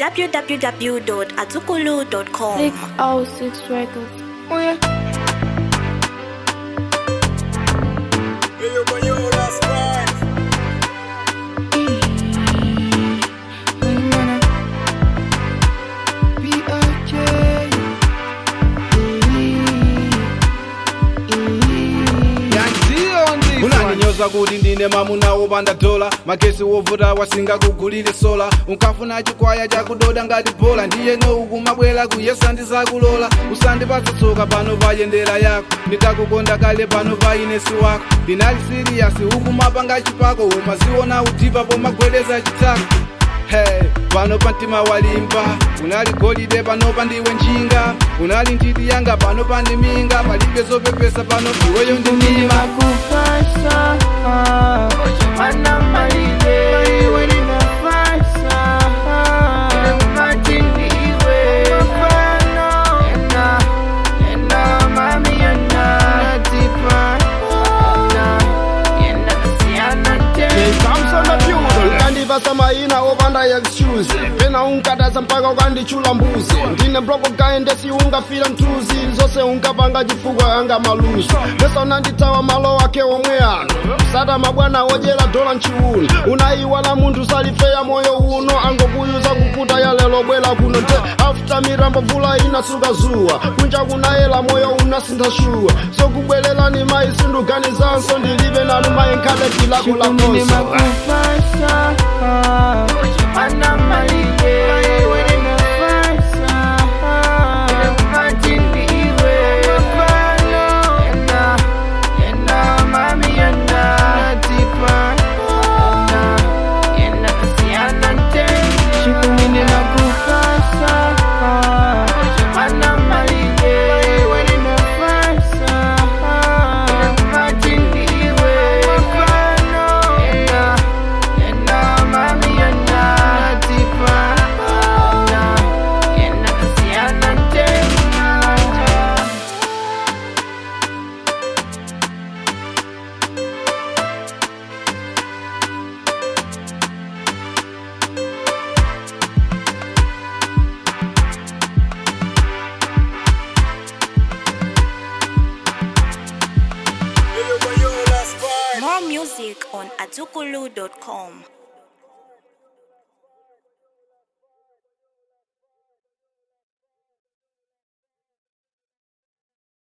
www.azukulu.com. 606 Records. Oh yeah. unandinyoza kuti ndine mamuna wopanda dola magesi wovuta wasingakugulire sola unkafuna chikwaya chakudoda ngati bola ndiyeno ukumabwera kuyesa ndizakulola usandipatsa tsoka pano pa yendera yako ndikakukonda kale pano pa inesi wako ndinali siriyasi ukumapanga chipako umaziona utipa pomagwedeza chitako Hey, pano pa mtima walimba unali golide pano pa ndiwe njinga unali ntiti yanga pano pa ndiminga palibe zopepesa pano iweyo ndi mima Makupasa Ana malile Iwe ninafasa Matiniwe Mapano Ena Ena mami ena Natipa Ena Ena Siana te samsona pyudo ukandivasa maina opanda excuse pena unkatasa mpaka ukandichula mbuzi ndine bloko kaendesi ungafira mtuzi zose unkapanga chifukwa anga maluso pesa unanditawa malo ake omwe ano sata mabwana odyera dola mchiuno unayiwala munthu salifeya moyo uno angokuyuza kuputa ya lelo bwela kuno nte after mirambo vula inasuka zuwa kunja kunayela moyo unasintha shuwa sokubwerelani mayi sinduganizanso ndilibe nanu mayi nkhale tilako Chikunini lakonso makupasa Ana malile Iwe ninafasa Matiniwe Mapano Ena Ena mami ena Natipa Ena Ena Siana te Chikunini makupasa Ana malile Iwe ninafasa Matiniwe Mapano Ena Ena mami ena Natipa Ena Ena Siana te More music on azukulu.com.